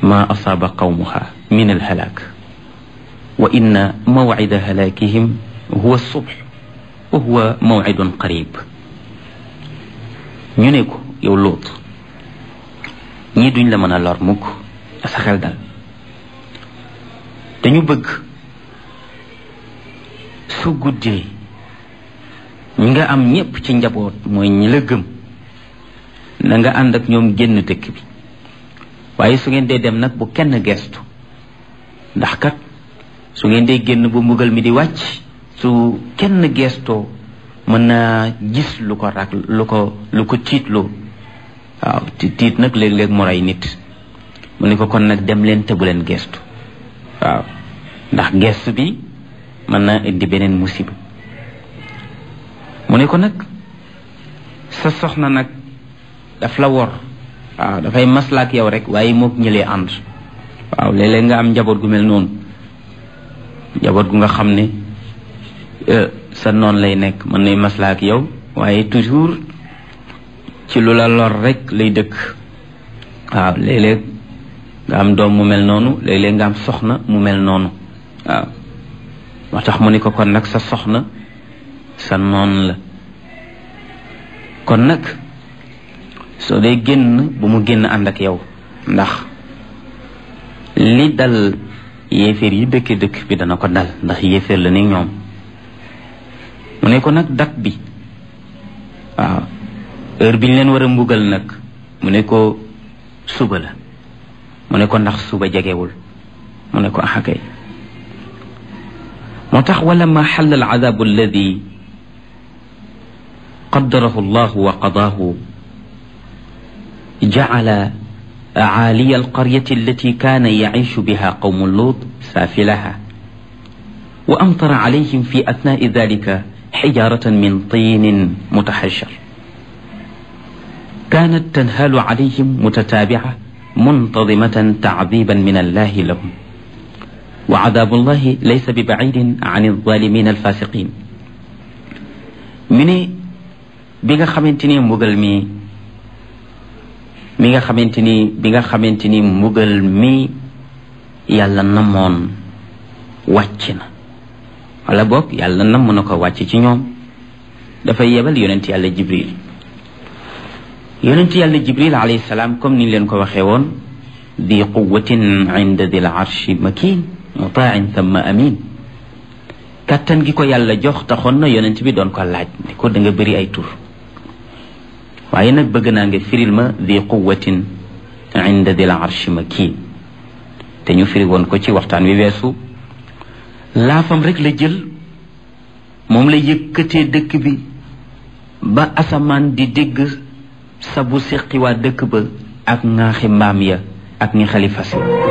ma asaaba qawmuha min alhalaak wa inna mawcida halaakihim huwa subh wa huwa mawcidun qarib ñu ne ko yow Luut ñii duñ la mën a lor mukk sa xel dal dañu bëgg su guddee ñi nga am ñépp ci njaboot mooy ñi la gëm na nga ànd ak ñoom génn dëkk bi waaye su ngeen dee dem nag bu kenn gestu ndax kat su ngeen dee génn bu mbugal mi di wàcc su kenn gestoo mën naa gis lu ko rak lu ko lu ko tiitloo waaw tiit nag léeg-léeg mu rey nit mu ne ko kon nag dem leen te bu leen gestu waaw ndax gestu bi mën naa indi beneen musiba mu ne ko nag sa soxna nag daf la wor waaw dafay maslaak yow rek waaye mook ñëlee ànd waaw léeg-léeg nga am njaboot gu mel noonu njaboot gu nga xam ne sa noon lay nekk mën nay maslaak yow waaye toujours ci lu la lor rek lay dëkk waaw léeg-léeg nga am doom mu mel noonu léeg-léeg nga am soxna mu mel noonu waaw moo tax mu ne ko kon nag sa soxna sa noon la kon nag soo dee génn bu mu génn ànd ak yow ndax li dal yéeféer yi dëkk dëkk bi dana ko dal ndax yéeféer la ni ñoom mu ne ko nag dat bi waaw heure bi ñu leen war a mbugal nag mu ne ko suba la mu ne ko ndax suba jegewul mu ne ko axakay moo tax wala ma xalla al adabu alladi qaddarahu allahu wa qadaahu jacala عالي القرية التي كان يعيش بها قوم لوط سافلها وأمطر عليهم في أثناء ذلك حجارة من طين متحجر كانت تنهال عليهم متتابعة منتظمة تعذيبا من الله لهم وعذاب الله ليس ببعيد عن الظالمين الفاسقين من بيغا خامتيني مغل مي mi nga xamante ni bi nga xamante ni mbugal mi yàlla namoon wàcc na wala boog yàlla namm na ko wàcc ci ñoom dafay yebal yonent yàlla jibril yonent yàlla jibril alayhi salaam comme ni leen ko waxee woon di quwatin inda dil arshi makin mutain thumma amin kàttan gi ko yàlla jox taxoon na yonent bi doon ko laaj ne ko da nga bëri ay tur waaye nag bëgg naa nga firil ma di quwatin inda dil arshi makin te ñu firi woon ko ci waxtaan wi weesu laafam rek la jël moom la yëkkatee dëkk bi ba asamaan di dégg sabu seqi waa dëkk ba ak ŋaaxi mbaam ya ak ñi xalifa si